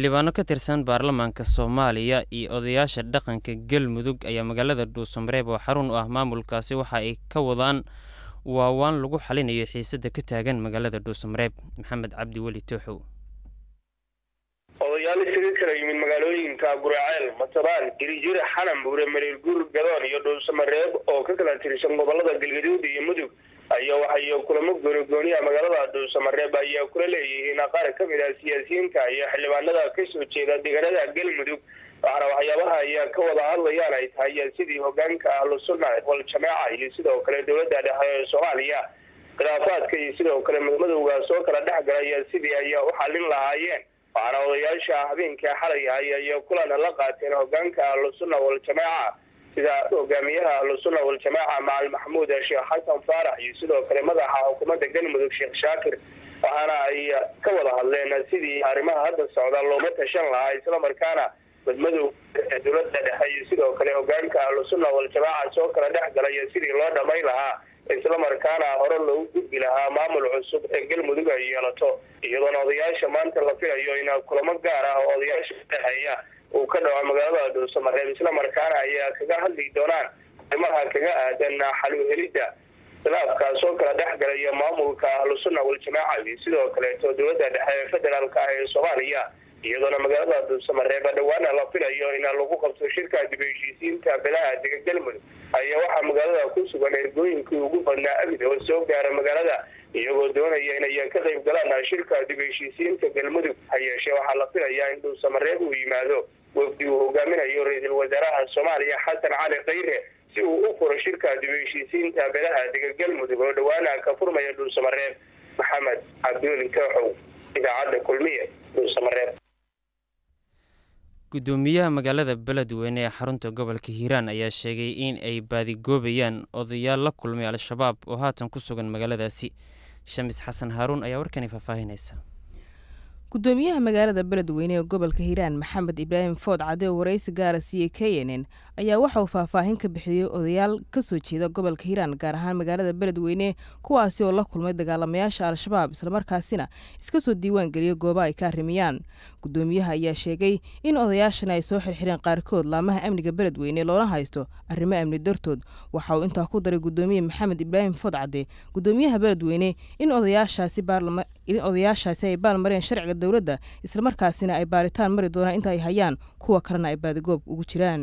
xildhibaano ka tirsan baarlamaanka soomaaliya iyo odayaasha dhaqanka galmudug ayaa magaalada dhuusamareeb oo xarun u ah maamulkaasi waxa ay ka wadaan waawaan lagu xalinayo xiisada ka taagan magaalada dhuusamareeb maxamed cabdi weli tooxow odayaal isaga kala yimid magaalooyinka guraceel matabaan girijir xanan buure mareer guur gadoon iyo dhuusamareeb oo ka kala tirsan gobolada galgaduud iyo mudug ayaa waxay kulamo goonigooniya magaalada dhuusamareeb ayaa kula leeyihiin qaar ka mid ah siyaasiyiinta iyo xildhibaanada kasoo jeeda deegaanada galmudug waxaana waxyaabaha ayaa ka wada hadlayaan ay tahay sidii hogaanka ahlu sunna wal jamaaca iyo sidoo kale dowladda dhexe ee soomaaliya khilaafaadka iyo sidoo kale mudmadowga soo kala dhex galaya sidii ay u xalin lahaayeen waxaana odayaasha habeenkai xalay ahay ayaa kulan la qaateen hogaanka ahlu sunna wal jamaaca sida hogaamiyaha ahlusunna waljamaaca macal maxamuud sheekh xasan faarax iyo sidoo kale madaxa xukuumadda galmudug sheekh shaakir waxaana ay ka wada hadleen sidii arrimaha hadda socda looma tashan lahaa islamarkaana madmadow dowladda dhexe iyo sidoo kale hogaanka ahlusunna waljamaaca soo kala dhex galaya sidii loo dhamay lahaa islamarkaana hore loogu gudbi lahaa maamul cusub ee galmudug ay yeelato iyadoona odayaasha maanta la filayo in kulamo gaar ah oo odayaasha dhexeeya uu ka dhaco magaalada dhuusamareeb islamarkaana ayaa kaga hadli doonaan arrimaha kaga aadan xaluhelidda khilaafkaas oo kala dhex galaya maamulka ahlusunna waljamaaca iyo sidoo kaleeto dowladda dhexe ee federaalka ah ee soomaaliya iyadoona magaalada dhuusamareeb dhowaana la filayo in lagu qabto shirka dib heshiisiinta beelaha dega galmudug ayaa waxaa magaalada ku sugan ergooyinkii ugu badnaa abid oo soo gaara magaalada iyagoo doonaya inay ka qayb galaan shirka dib heshiisiinta galmudug ha yeeshee waxaa la filayaa in dhuusamareeb uu yimaado wafdi uu hogaaminayo ra-iisul wasaaraha soomaaliya xasan cali khayre si uu u furo shirka dib heshiisiinta beelaha dega galmudug oo dhowaana ka furmaya dhuusamareeb maxamed cabdiweli tooxow idaacadda kulmiye dhuusamareeb gudoomiyaha magaalada beledweyne ee xarunta gobolka hiiraan ayaa sheegay in ay baadigoobayaan odayaal la kulmay al-shabaab oo haatan ku sugan magaaladaasi shamis xasan haaruun ayaa warkani faahfaahinaysa gudoomiyaha magaalada beledweyne ee gobolka hiiraan maxamed ibraahim food cade oo waraysi gaara siiyey k n n ayaa waxa uu faahfaahin ka bixiyey odayaal kasoo jeeda gobolka hiiraan gaar ahaan magaalada beledweyne kuwaasi oo la kulmay dagaalamayaasha al-shabaab islamarkaasina iska soo diiwaan geliyay gooba ay ka arrimiyaan gudoomiyaha ayaa sheegay in odayaashan ay soo xirxireen qaarkood laamaha amniga beledweyne loona haysto arrimo amni dartood waxa uu intaa ku daray gudoomiye maxamed ibraahim food cade gudoomiyaha beledweyne in odayaashaasi ay baalmareen sharciga dowladda islamarkaasina ay baaritaan mari doonaan inta ay hayaan kuwa kalena ay baadigoob ugu jiraan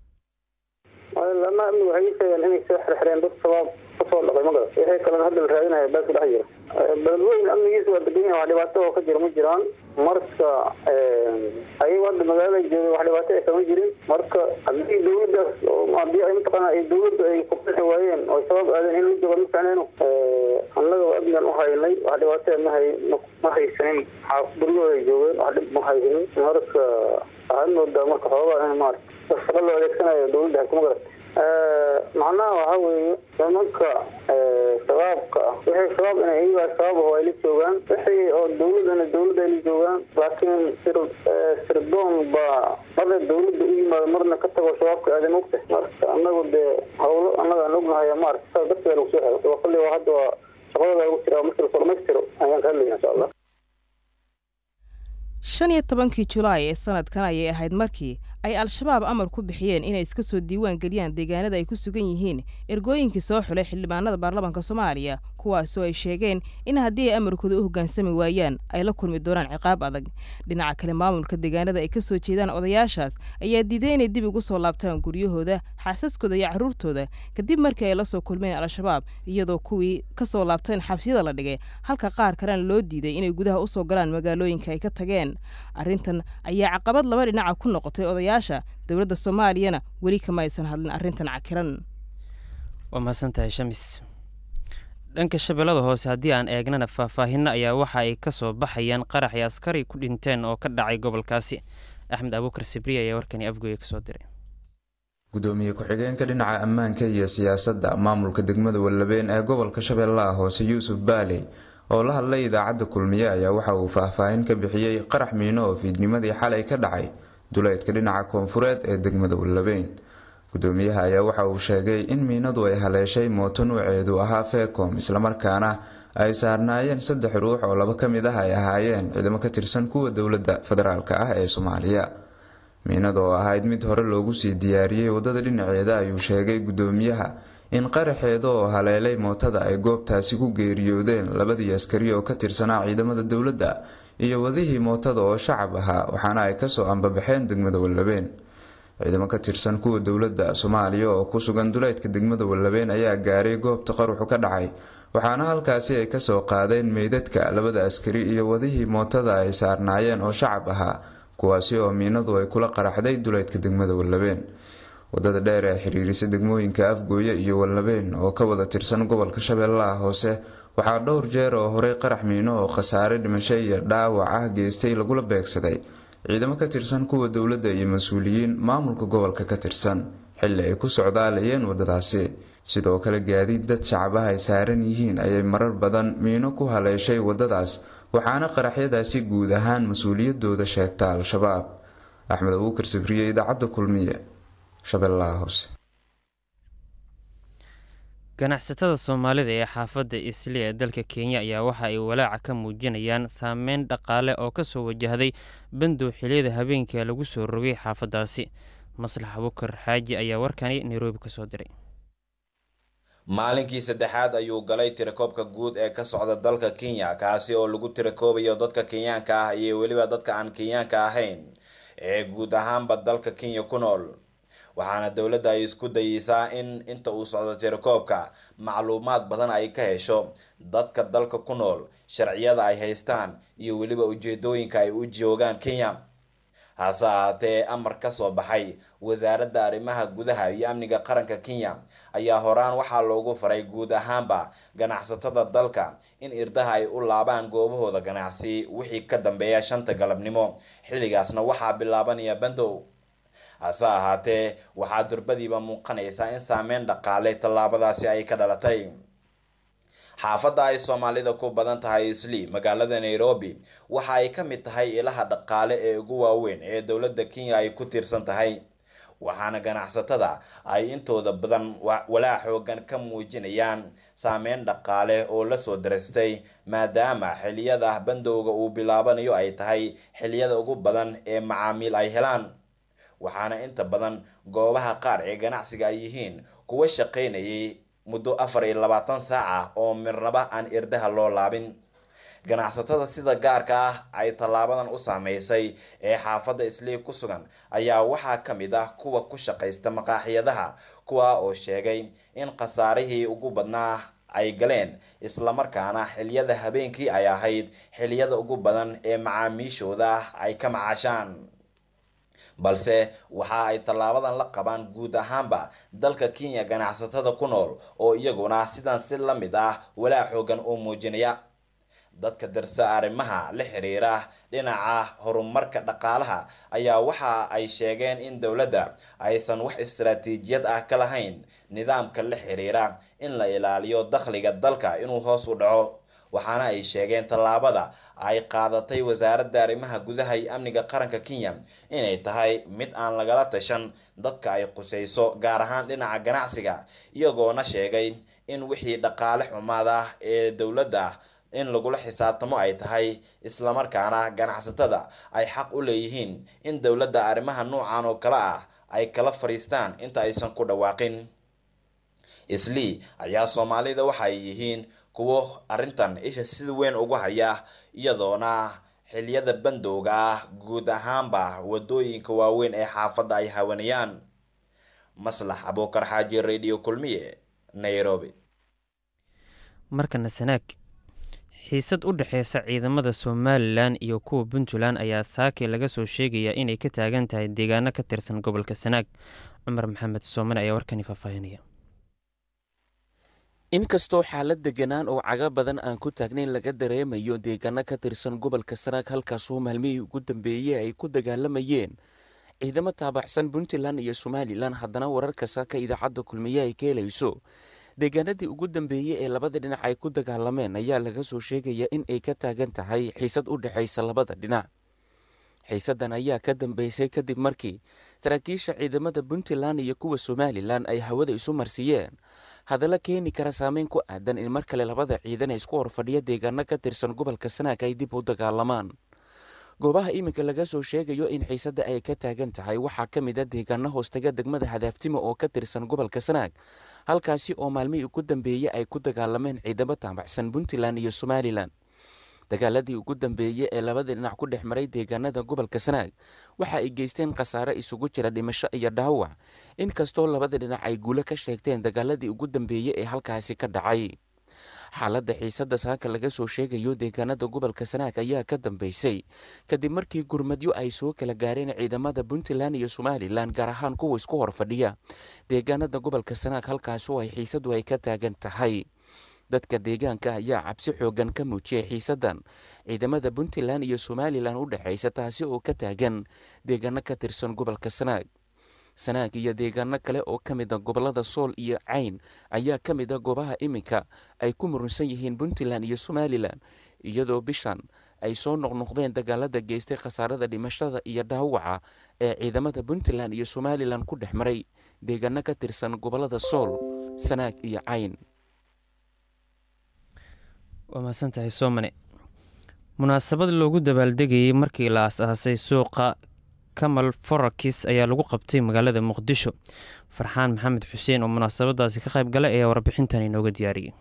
lama amni waxay sheegeen inay soo xirxireen dad shabaab kasoo dhaqay magara wixii kalena hadda la raadinaya baa ku dhex jira beledweyne amnigiisa waa degan yahay wax dhibaato oo ka jira ma jiraan marka ayagu hadda magaalada jooga wax dhibaato ay kama jirin marka haddii dawladdaas hadii ay mataqaana ay dawladda ay kubixi waayeen oo shabaab aadeen in la jooga ma ficneyno annaga amnigan u haynay wax dhibaato ma hay ma haysanin guryahooda ay joogeen wax dhib ma haysanin marka waxaad moodaa marka xoogaa in maarata shaqa loo adeegsanayo dawladda hakuma garata macnaha waxa weeye nimanka shabaabka ah wixii shabaab in iyagaa shabaab aho ay la joogaan wixii oo dawladana dawladda ay la joogaan laakiin sir sirdoon baa marna dawladda u yimaado marna ka tago shabaabka aadan ogta marka annagu dee hawlo annaga aan ognahay maarata saas darteeda lagu soo xiro kolli waa hadda waa shaqadooda lagu jira markii lasoo dhamaystiro ayaan ka hadlayna insha allah shan iyo tobankii julaay ee sanadkan ayay ahayd markii ay al-shabaab amar ku bixiyeen inay iska soo diiwaan geliyaan deegaanada ay ku sugan yihiin ergooyinkii soo xulay xildhibaanada baarlamaanka soomaaliya kuwaasoo ay sheegeen in haddii ay amarkooda u hoggaansami waayaan ay la kulmi doonaan ciqaab adag dhinaca kale maamulka deegaanada ay ka soo jeedaan odayaashaas ayaa diiday inay dib ugu soo laabtaan guryahooda xaasaskooda iyo carruurtooda kadib markii ay la soo kulmeen al-shabaab iyadoo kuwii ka soo laabteen xabsiyada la dhigay halka qaar kalena loo diiday inay gudaha usoo galaan magaalooyinka ay ka tageen arrintan ayaa caqabad laba dhinaca ku noqotay odayaasha dowladda soomaaliyana weli kama aysan hadlin arrintan cakiran waa mahadsantahay shamis dhanka shabeellada hoose haddii aan eegnana faahfaahinno ayaa waxa ay ka soo baxayaan qarax ay askari ku dhinteen oo ka dhacay gobolkaasi axmed abuukar sibriya ayaa warkani afgooya kasoo diray gudoomiye ku-xigeenka dhinaca ammaanka iyo siyaasadda maamulka degmada wallabeen ee gobolka shabeellaha hoose yuusuf baaley oo la hadlay idaacadda kulmiye ayaa waxa uu faahfaahin ka bixiyey qarax miino oo fiidnimadii xalay ka dhacay duleedka dhinaca koonfureed ee degmada wallabeen gudoomiyaha ayaa waxa uu sheegay in miinadu ay haleeshay mooto nuuceedu ahaa feecom islamarkaana ay saarnaayeen saddex ruux oo laba ka mid ah ay ahaayeen ciidamo ka tirsan kuwa dowladda federaalka ah ee soomaaliya miinada oo ahayd mid hore loogu sii diyaariyey waddada dhinaceeda ayuu sheegay guddoomiyaha in qaraxeeda oo haleelay mootada ay goobtaasi ku geeriyoodeen labadii askari oo ka tirsanaa ciidamada dowladda iyo wadihii mootada oo shacab ahaa waxaana ay kasoo ambabaxeen degmada wallabeen ciidamo ka tirsan kuwa dowladda soomaaliya oo ku sugan duleedka degmada wallabeen ayaa gaaray goobta qaruxu ka dhacay waxaana halkaasi ay kasoo qaadeen meydadka labada askari iyo wadihii mootada ay saarnaayeen oo shacab ahaa kuwaasi oo miinadu ay kula qaraxday duleedka degmada wallabeen wadada dheer ee xiriirisa degmooyinka afgooye iyo wallabeen oo ka wada tirsan gobolka shabeellaha hoose waxaa dhowr jeer oo horey qarax miino oo khasaare dhimasho iyo dhaawac ah geystay lagula beegsaday ciidamo ka tirsan kuwa dowladda iyo mas-uuliyiin maamulka gobolka ka tirsan xilli ay ku socdaalayeen waddadaasi sidoo kale gaadiid dad shacabaha ay saaran yihiin ayay marar badan miino ku haleeshay waddadaas waxaana qaraxyadaasi guud ahaan mas-uuliyadooda sheegta al-shabaab axmed abuukar sabriye idaacadda kulmiye shabeellaha hoose ganacsatada soomaalida ee xaafadda isli ee dalka kenya ayaa waxa ay walaaca ka muujinayaan saameyn dhaqaale oo kasoo wajahday bandow xiliyada habeenka lagu soo rogay xaafaddaasi maslax abukar xaaji ayaa warkani nairobi kasoo diray maalinkii saddexaad ayuu galay tirakoobka guud ee ka socda dalka kenya kaasi oo lagu tirakoobayo dadka kenyaanka ah iyo weliba dadka aan kenyaanka ahayn ee guud ahaanba dalka kenya ku nool waxaana dowladda ay isku dayeysaa in inta uu socdo tirakoobka macluumaad badan ay ka hesho dadka dalka ku nool sharciyada ay haystaan iyo weliba ujeedooyinka ay u joogaan kenya hase ahaatee amar ka soo baxay wasaaradda arrimaha gudaha iyo amniga qaranka kenya ayaa horaan waxaa loogu faray guud ahaanba ganacsatada dalka in irdaha ay u laabaan goobahooda ganacsi wixii ka dambeeya shanta galabnimo xilligaasna waxaa bilaabanaya bandow hase ahaatee waxaa durbadiiba muuqanaysaa in saameyn dhaqaale tallaabadaasi ay ka dhalatay xaafadda ay soomaalida ku badan tahay isli magaalada nairobi waxa ay ka mid tahay ilaha dhaqaale ee ugu waaweyn ee dowladda kenya ay ku tiirsan tahay waxaana ganacsatada ay intooda badan walaa xoogan ka muujinayaan saameyn dhaqaale oo lasoo darastay maadaama xiliyada bandowga uu bilaabanayo ay tahay xiliyada ugu badan ee macaamiil ay helaan waxaana inta badan goobaha qaar ee ganacsiga ay yihiin kuwa shaqaynayay muddo afar iyo labaatan saac ah oo mirnaba aan irdaha loo laabin ganacsatada sida gaarka ah ay tallaabadan u saameysay ee xaafadda islii ku sugan ayaa waxaa ka mid ah kuwa ku shaqaysta maqaaxiyadaha kuwa oo sheegay in khasaarihii ugu badnaa ay galeen islamarkaana xiliyada habeenkii ay ahayd xiliyada ugu badan ee macaamiishooda ay ka macaashaan balse waxa ay tallaabadan la qabaan guud ahaanba dalka kenya ganacsatada ku nool oo iyaguna sidan si la mid ah walaa xoogan u muujinaya dadka darsa arrimaha la xiriira dhinaca horumarka dhaqaalaha ayaa waxa ay sheegeen in dowladda aysan wax istaraatiijiyad ah ka lahayn nidaamka la xiriira in la ilaaliyo dakhliga dalka inuu hoos u dhaco waxaana ay sheegeen tallaabada ay qaadatay wasaaradda arrimaha gudaha iyo amniga qaranka kenya inay tahay mid aan lagala tashan dadka ay qusayso gaar ahaan dhinaca ganacsiga iyagoona sheegay in wixii dhaqaale xumaada ee dowladda in lagula xisaabtamo ay tahay islamarkaana ganacsatada ay xaq u leeyihiin in dowladda arrimaha noocan oo kale ah ay kala fariistaan inta aysan ku dhawaaqin islii ayaa soomaalida waxay yihiin kuwo arrintan isha si weyn ugu haya iyadoona xiliyada bandowga ah guud ahaanba wadooyinka waaweyn ee xaafadda ay hawanayaan maslax abuukar xaaji radio kulmiye nairobi markana sanaag xiisad u dhexeysa ciidamada somalilan iyo kuwa puntland ayaa saake laga soo sheegayaa inay ka taagan tahay deegaano ka tirsan gobolka sanaag cumar maxamed soomane ayaa warkani faahfaahinaya inkastoo xaalad deganaan oo caga badan aan ku taagnayn laga dareemayo deegaano ka tirsan gobolka sanaag halkaasoo maalmihii ugu dambeeyey ay ku dagaalamayeen ciidamo taabacsan puntland iyo somalilan haddana wararka saaka idaacadda kulmiye ay ka helayso deegaanadii ugu dambeeyey ee labada dhinac ay ku dagaalameen ayaa laga soo sheegaya in ay ka taagan tahay xiisad u dhexaysa labada dhinac xiisadan ayaa ka dambeysay kadib markii saraakiisha ciidamada puntland iyo kuwa somalilan ay hawada isu marsiiyeen hadalla keeni kara saameyn ku aadan in mar kale labada ciidan ee isku horfadhiya deegaano ka tirsan gobolka sanaag ay dib u dagaalamaan goobaha iminka laga soo sheegayo in xiisadda ay ka taagan tahay waxaa ka mid a deegaano hoostaga degmada hadaaftima oo ka tirsan gobolka sanaag halkaasi oo maalmihii ugu dambeeyey ay ku dagaalameen ciidamo taabacsan puntland iyo somalilan dagaaladii ugu dambeeyey ee labada dhinac ku dhex maray deegaanada gobolka sanaag waxa ay geysteen khasaare isugu jira dhimasho iyo dhaawac inkastoo labada dhinac ay guulo ka sheegteen dagaaladii ugu dambeeyey ee halkaasi ka dhacay xaaladda xiisadda saaka laga soo sheegayo deegaanada gobolka sanaag ayaa ka dambeysay kadib markii gurmadyo ay soo kala gaareen ciidamada puntland iyo somalilan gaar ahaan kuwa isku horfadhiya deegaanada gobolka sanaag halkaas oo ay xiisadu ay ka taagan tahay dadka deegaanka ayaa cabsi xoogan ka muujiyay xiisaddan ciidamada puntland iyo somalilan u dhexaysa taasi oo ka taagan deegaano ka tirsan gobolka sanaag sanaag iyo deegaano kale oo ka mid a gobolada sool iyo cayn ayaa ka mid a goobaha iminka ay ku murunsan yihiin puntland iyo somalilan iyadoo bishan ay soo noqnoqdeen dagaalada geystay khasaarada dhimashada iyo dhaawaca ee ciidamada puntland iyo somalilan ku dhex maray deegaano ka tirsan gobolada sool sanaag iyo cayn waa mahadsantahay soomane munaasabad loogu dabaaldegayey markii la as-aasay suuqa kamal forakis ayaa lagu qabtay magaalada muqdisho farxaan maxamed xuseen oo munaasabadaasi ka qayb galay ayaa warbixintan inooga diyaariyey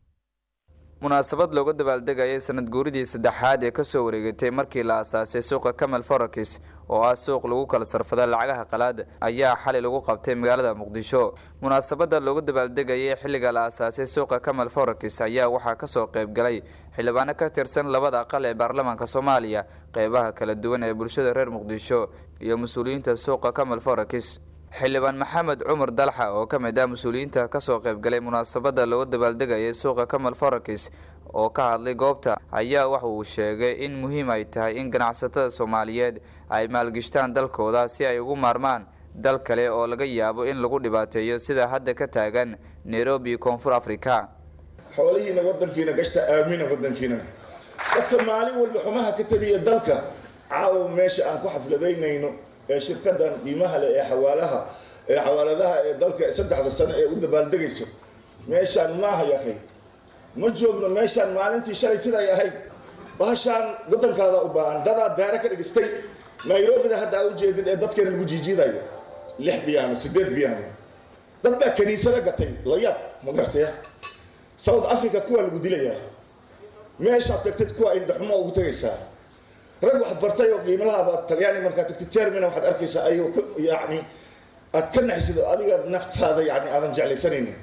munaasabad looga dabaaldegayay sanad guuridii saddexaad ee kasoo wareegatay markii la asaasay suuqa kamal forakis oo ah suuq lagu kala sarfada lacagaha qalaad ayaa xalay lagu qabtay magaalada muqdisho munaasabada looga dabaaldegayay xilliga la asaasay suuqa kamal forakis ayaa waxaa kasoo qaybgalay xildhibaano ka tirsan labada aqal ee baarlamaanka soomaaliya qeybaha kala duwan ee bulshada reer muqdisho iyo mas-uuliyiinta suuqa kamal forakis xildhibaan maxamed cumar dalxa oo ka mid ah mas-uuliyiinta kasoo qaybgalay munaasabada looga dabaaldegayay suuqa kamal forakis oo ka hadlay goobta ayaa waxa uu sheegay in muhiim ay tahay in ganacsatada soomaaliyeed ay maalgishtaan dalkooda si ay ugu maarmaan dal kale oo laga yaabo in lagu dhibaateeyo sida hadda ka taagan nairobi koonfur africa xoolihiina wadankiina gashta aamina wadankiina dadka maalin walba xumaha ka tabiya dalka caawa meesha aan ku xafladaynayno ee shirkadan qiimaha leh ee xawaalaha ee xawaaladaha ee dalka saddexda sano ee u dabaaldegayso meeshaan maaha yakay ma joogno meeshaan maalintii shalay siday ahayd bahashaan wadankaada u baahan dadaa daare ka dhigistay nairobida hadda aa ujeedin ee dadkeena lagu jiijiidayo lix biyaano sideed biyaano dad baa kaniisada gatay layaab ma garataya south africa kuwaa lagu dilayaa meeshaad tagtid kuwa indhaxumo ugu tegaysaa rag wax bartay oo qiimalahaaba talyaani markaad tagtid termina waxaad arkaysaa ayagoo yani aad ka naxsid oo adiga naftaada yani aadan jeclaysanaynin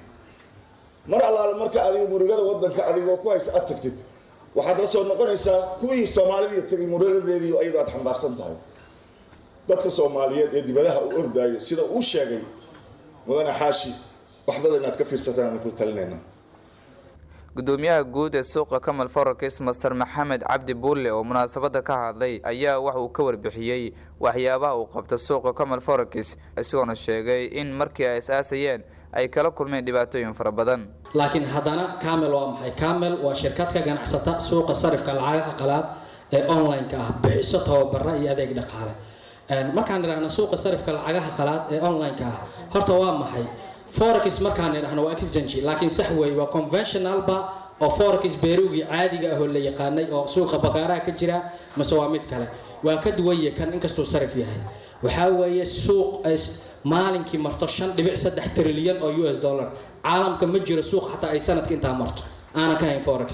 mar allaale marka adiga murugada wadanka adigoo ku haysa aad tagtid waxaad la soo noqonaysaa kuwii soomaalidii tagay murugadadeedii iyadoo aad xambaarsan tahay dadka soomaaliyeed ee dibadaha u ordaayo sida uu sheegay mudane xaashi wax badan inaad ka fiirsataan ku talinayna gudoomiyaha guud ee suuqa kamal forakis master maxamed cabdi buulle oo munaasabada ka hadlay ayaa waxa uu ka warbixiyey waxyaabaha uu qabta suuqa kamal forakis isagoona sheegay in markii ay is-aasayeen ay kala kulmeen dhibaatooyin fara badan laakiin haddana camel waa maxay camel waa shirkad ka ganacsata suuqa sarifka lacagaha qalaad ee online-ka ah bixiso tababara iyo adeeg dhaqaale markaan idhaahno suuqa sarifka lacagaha qalaad ee online-ka ah horta waa maxay forex markaan idhahno waa exchange laakiin sax weeye waa conventionalba oo forex beerugii caadiga ah oo la yaqaanay oo suuqa bakaaraha ka jira mase waa mid kale waa ka duwanye kan inkastuu sarif yahay waxaa weeye suuq maalinkii marto shan dhibic saddex trilyan oo u s dollar caalamka ma jiro suuq xataa ay sanadka intaa marto aanan ka hayn forex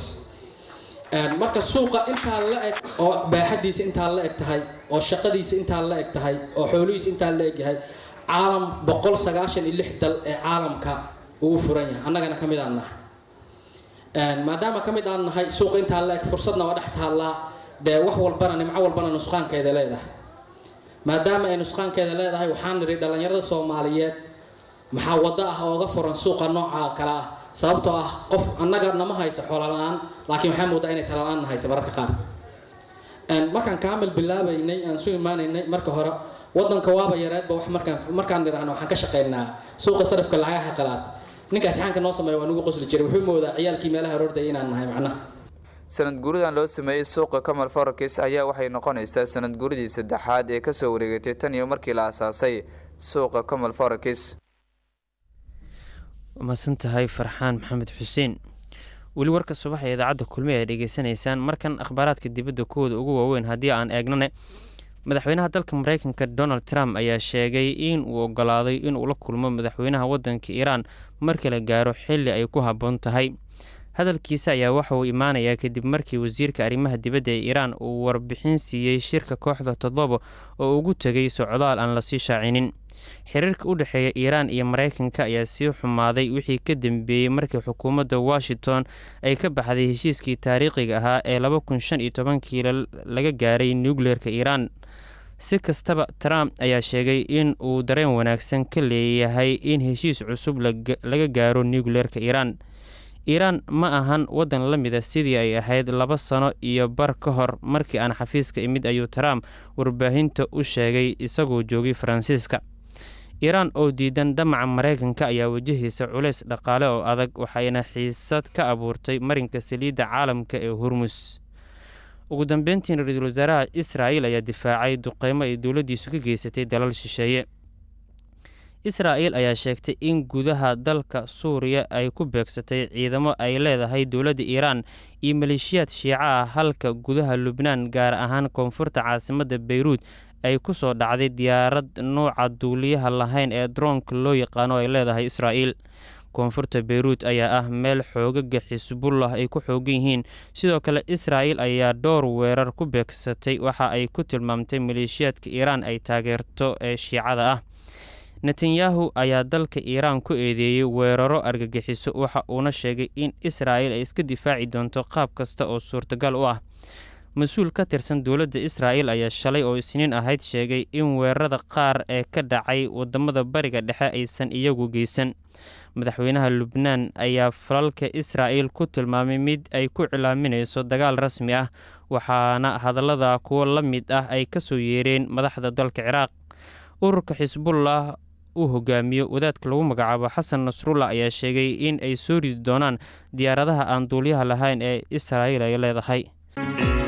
marka suuqa intaa la eg oo baaxadiisa intaa la eg tahay oo shaqadiisa intaa la eg tahay oo xoolihiisa intaa la eg yahay caalam boqol sagaashan iyo lix dal ee caalamka uu furan yahay annagana ka mid aan nahay maadaama ka mid aan nahay suuqa intaa la eg fursadna waa dhex taallaa dee wax walbana nimco walbana nusqaankeeda leedahay maadaama ay nusqaankeeda leedahay waxaan nidhi dhallinyarada soomaaliyeed maxaa waddo ah ooga furan suuqa nooca kale ah sababtoo ah qof annaga nama haysa xoola la-aan laakiin waxaa moodaa inay tala la-aan haysa mararka qaar markaan kaamil bilaabaynay aan su imaanaynay marka hore wadanka waaba yareedba wax markaan markaan nidhaahno waxaan ka shaqaynaa suuqa sarifka lacagaha qalaad ninkaas xaanka noo sameeya waa nagu qosli jiray wuxuu moodaa ciyaalkii meelaha roordaya inaan nahay macnaha sanad guuridan loo sameeyey suuqa kamal forakis ayaa waxay noqonaysaa sanad guuridii saddexaad ee kasoo wareegatay tan iyo markii la asaasay suuqa kamal forakis mahadsan tahay farxaan maxamed xuseen weli warka subax ee idaacadda kulmi ay dhegeysanaysaan markan akhbaaraadka dibadda kuwooda ugu waaweyn haddii aan eegnane madaxweynaha dalka mareykanka donald trump ayaa sheegay in uu ogolaaday inuu la kulmo madaxweynaha wadanka iiraan marka la gaaro xili ay ku habboon tahay hadalkiisa ayaa waxa uu imaanayaa kadib markii wasiirka arrimaha dibadda ee iiraan uu warbixin siiyey shirka kooxda toddoba oo ugu tegay socdaal aan lasii shaacinin xiriirka u dhexeeya iiraan iyo mareykanka ayaa sii xumaaday wixii ka dambeeyey markii xukuumadda washington ay ka baxday heshiiskii taariikhiga ahaa ee laba kun shan iyo tobankii laga gaaray nucleerka iiraan si kastaba trump ayaa sheegay in uu dareen wanaagsan ka leeyahay in heshiis cusub laga gaaro nucleerka iiraan iiraan ma ahan waddan la mida sidii ay ahayd laba sano iyo bar ka hor markii aan xafiiska imid ayuu trump warbaahinta u sheegay isagoo joogay faransiiska iiraan oo diidan damaca mareykanka ayaa wajahaysa culays dhaqaale oo adag waxayna xiisad ka abuurtay marinka saliidda caalamka ee hormus ugu dambeyntiina ra-iisul wasaaraha israa'il ayaa difaacay duqeymo ay dowladdiisu ka geysatay dalal shisheeye israa'il ayaa sheegtay in gudaha dalka suuriya ay ku beegsatay ciidamo ay leedahay dowladda iiraan iyo maleeshiyaad shiica ah halka gudaha lubnaan gaar ahaan koonfurta caasimadda beyruud ay ku soo dhacday diyaarad nuuca duuliyaha lahayn ee droonka loo yaqaano ay leedahay israa'iil koonfurta beyruut ayaa ah meel xoogaga xisbullah ay ku xoogan yihiin sidoo kale israa'il ayaa dhowr weerar ku beegsatay waxa ay ku tilmaamtay maleeshiyaadka iiraan ay taageerto ee shiicada ah netanyahu ayaa dalka iiraan ku eedeeyey weeraro argagixiso waxa uuna sheegay in israa'il ay iska difaaci doonto qaab kasta oo suurtagal u ah mas-uul ka tirsan dowladda israa'il ayaa shalay oo isniin ahayd sheegay in weerarada qaar ee ka dhacay wadamada bariga dhexe aysan iyagu geysan madaxweynaha lubnaan ayaa falalka israa'il ku tilmaamay mid ay ku cilaaminayso dagaal rasmi ah waxaana hadallada kuwo la mid ah ay ka soo yeereen madaxda dalka ciraaq ururka xisbullah uu hogaamiyo wadaadka lagu magacaabo xasan nasrullah ayaa sheegay in ay soo ridi doonaan diyaaradaha aan duuliyaha lahayn ee israa'il ay leedahay